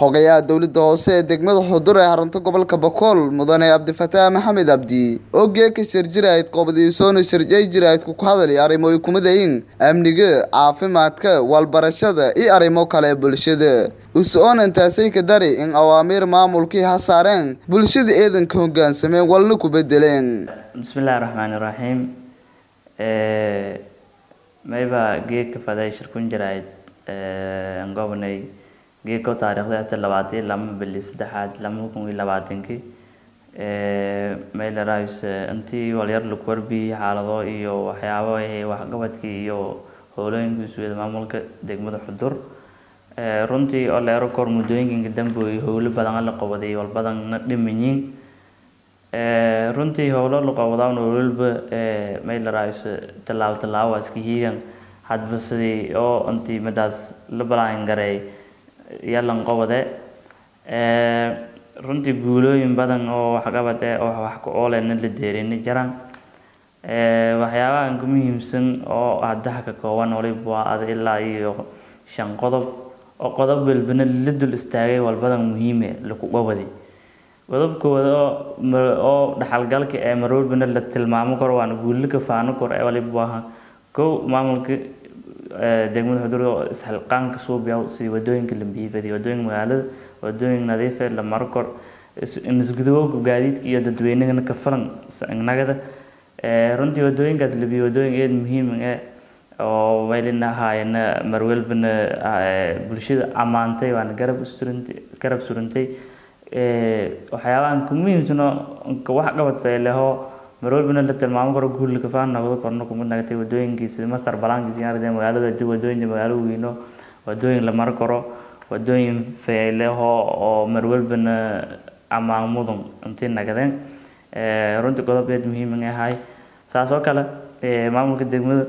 xogayaha dowladda hoose ee degmada xudur ee xarunta gobolka bokool mudane cabdifataax maxamed cabdi oo geeka shirjirayd qobadiisoona shirjay jiraydku ku hadalay arrimo ay ku midayiin amniga caafimaadka walbarashada iyo arrimo kale ee bulshada us-oon intaasay ka dari in awaamiir maamulkii ha saareen bulshada eedanka hogaansameen walna ku bedeleen bismillahi raxmaani raxiim mayba geedka faday shirkun jirayd gobonay geedko taariikhda after labaatan lama bili saddexaad lama kun iyo labaatankii maylerais intii walyar lagu warbiyey xaalado iyo waxyaabo waxqabadkii iyo howlooyinkii suuda maamulka degmada xudur runtii oo leero kor muddooyinka dambe howlo badan la qabaday walbadanna dhimanyiin runtii howlo la qabadaan walba maylerais tallaabo tallaabo waa iska hiigan hadba sidii oo intii midaas la balaan gareey yalan qabade runtii guulooyin badan oo waxqabad eh oo wax ku oolena la deerini jiraan waxyaabahan ku muhiimsan oo haddaha ka kooban waliba waa ada ilaa iyo shan qodob oo qodob walbana la dul istaagay walbadan muhiime laku qabadi qodobkooda oo dhaxalgalka ee marwalbana la tilmaamo karo waana guulo ka faano karo ee waliba waa kow maamulka degmada xudur oo isxilqaanka suubiya sidii wadooyinka la biibadiy wadooyinka magaalada wadooyin nadiife la maro kor isgudubowga gaadiidka iyo dadweynahana ka filan nagada runtii wadooyinkaas la biyo wadooyin eed muhiim eh oo waylina ahaayena marwalbana bulshada ammaantay waana garab surantay garab surantay waxyaabahan ku muhiimsano wax qabad fayleho marwalbana la tilmaamo karo guul kafaan noqdo korno kuma nagatay wadooyinkiisa master balaankiisa yaarade magaalada dib wadooyinka magaalo weyno wadooyin la maro karo wadooyin fayleho oo marwalbana ammaan mudan intii nagadeen runtii qodobeed muhiim ahay saas oo kale maamulka degmada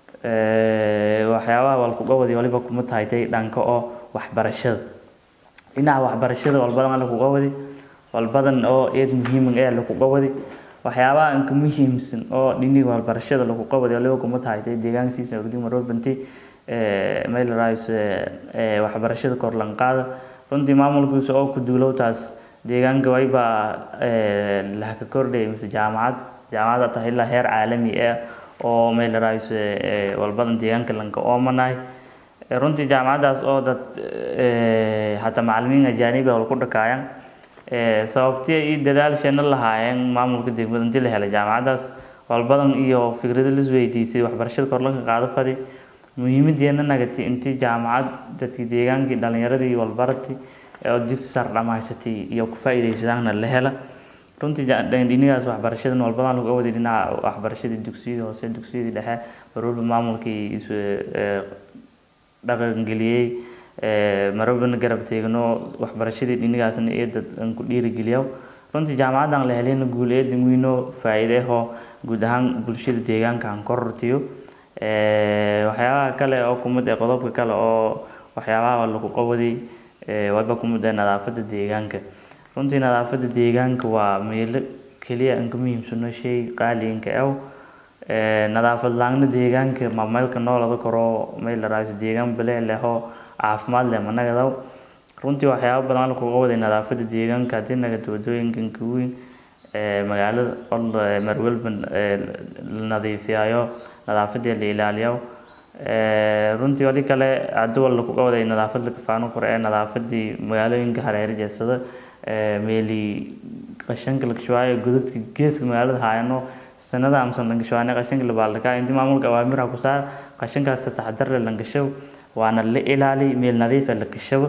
waxyaabaha walkuqabadi waliba kuma tahaytay dhanka oo waxbarashada dhinaca waxbarashada walbadan laku qabadi walbadan oo eed muhiim ee laku qabadi waxyaabaha inka muhiimsan oo dhiniga waxbarashada lagu qabadi waliba kuma tahaytay deegaankiisa ogdi marwalbanti maylerais waxbarashada korlanqaada runtii maamulkiisa oo ku duulowtaas deegaanka wayba lahka kordhay mise jaamacad jaamacad tahay ilaa heer caalami ah oo maylerais walbadan deegaanka lanka oomanahay runtii jaamacadaas oo dad hataa macalimiin ajaaniba wal ku dhakaayaan sababtii iyo dadaalsheena lahaayeen maamulka degmada intii la helay jaamacadaas walbadan iyo fikrado lisweydiisay waxbarashada korlanka qaado fadi muhiimadeena nagatay intii jaamacad dadkii deegaankii dhalinyaradii walbarati oo digsi sar dhamaysatay iyo ku faa'iidaysadaana la hela runtii dhinigaas waxbarashadan walbadan lagu awaday dhinaca waxbarashadii dugsiyadii hoose dugsiyadii dhexe marwalba maamulkii isu dhaqangeliyey marwalbana garab teegno waxbarashadii dhinigaasna eedad ku dhiirigeliyo runtii jaamacadan la heleyna guul eedan weyno faa'iideho guud ahaan bulshada deegaanka aan korortiyo waxyaabaha kale oo kumid ee qodobka kale oo waxyaabaha lagu qabaday waba kumid ee nadaafada deegaanka runtii nadaafada deegaanka waa meelo keliya aan ka muhiimsano shay qaaliinka ew nadaafad laangna deegaanka mameelka noolada karo maylerais deegaan bilee leho caafimaad leh managadaw runtii waxyaaba badan lagu qabaday nadaafada deegaanka haddii nagata wadooyinkan kaweyn magaalada marwalba la nadiifiyayo nadaafadii la ilaaliyo runtii wali kale hadii wal lagu qabaday nadaafad la kafaano karo ee nadaafadii magaalooyinka hareer jeesada meeli qashanka la kashawaayo godadka geeska magaalada haayano sanada amsan lankashawaane qashanka la baaldhakaa intii maamulka awaamiraha ku saar qashankaas taxadar le lankashabo waana la ilaali meel nadiifa la kashabo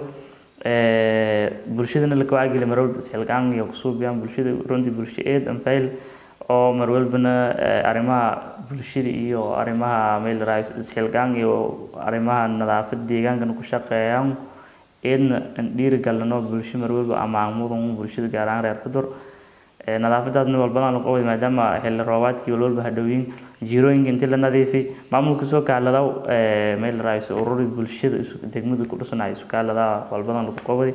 bulshadana la kawaageli marwalba isxilqaan iyo kusuubiyaan bulshada runtii bulsho eed anfayl oo marwalbana arrimaha bulshada iyo arrimaha maylerais isxilqaan iyo arrimaha nadaafada deegaankana ku shaqeeyaan eedna aan dhiirigalino bulsho marwalba ammaan mudan bulshada gaar ahaan reer xudur nadaafadaasna walbadan lagu qabay maadaama xilli roobaadkii walwalba hadhowyin jiirooyinka intii la nadiifay maamulka soo kaaladaw maylerais ururi bulshada degmada ku dhusanay isu kaaladaa walbadan lagu qabay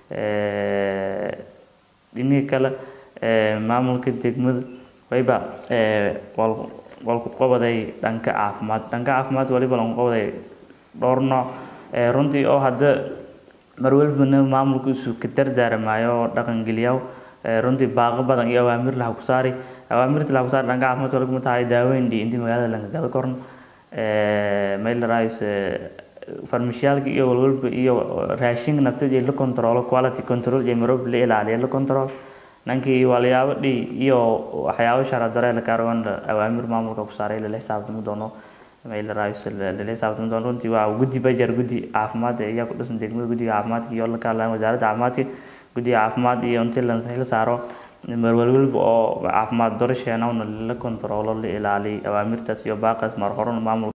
dhiniga kale maamulka degmada wayba walku qabaday dhanka caafimaad dhanka caafimaad waliba lagu qabaday dhowr nooc runtii oo hadda mar walbana maamulka isu ka dardaaramayo oo dhaqangeliyaw runtii baaqo badan iyo awaamir laha ku saari awaamirta laha ku saari dhanka caafimaadka laguma tahay daaweyn dhi intii magaalada laga gado koran maylarais farmashiyaalka iyo walwalba iyo raashinka nafteeda la controlo quality control iyo maroob la ilaaliyo la control nankii walyaabo dhi iyo waxyaabo sharadare la kaarwan awaamir maamulka ku saaray lala xisaabtami doono maylarais lala xisaabtami doono runtii waa guddi bajar guddi caafimaad ayaa ku dhisan degmada guddiga caafimaadka iyo la kaalaan wasaaradda caafimaadka guddiga caafimaad iyo intii la saaro marwalwalba oo caafimaad darasheena la controlo la ilaaliyo awaamirtaas iyo baaqaas mar horan maamulka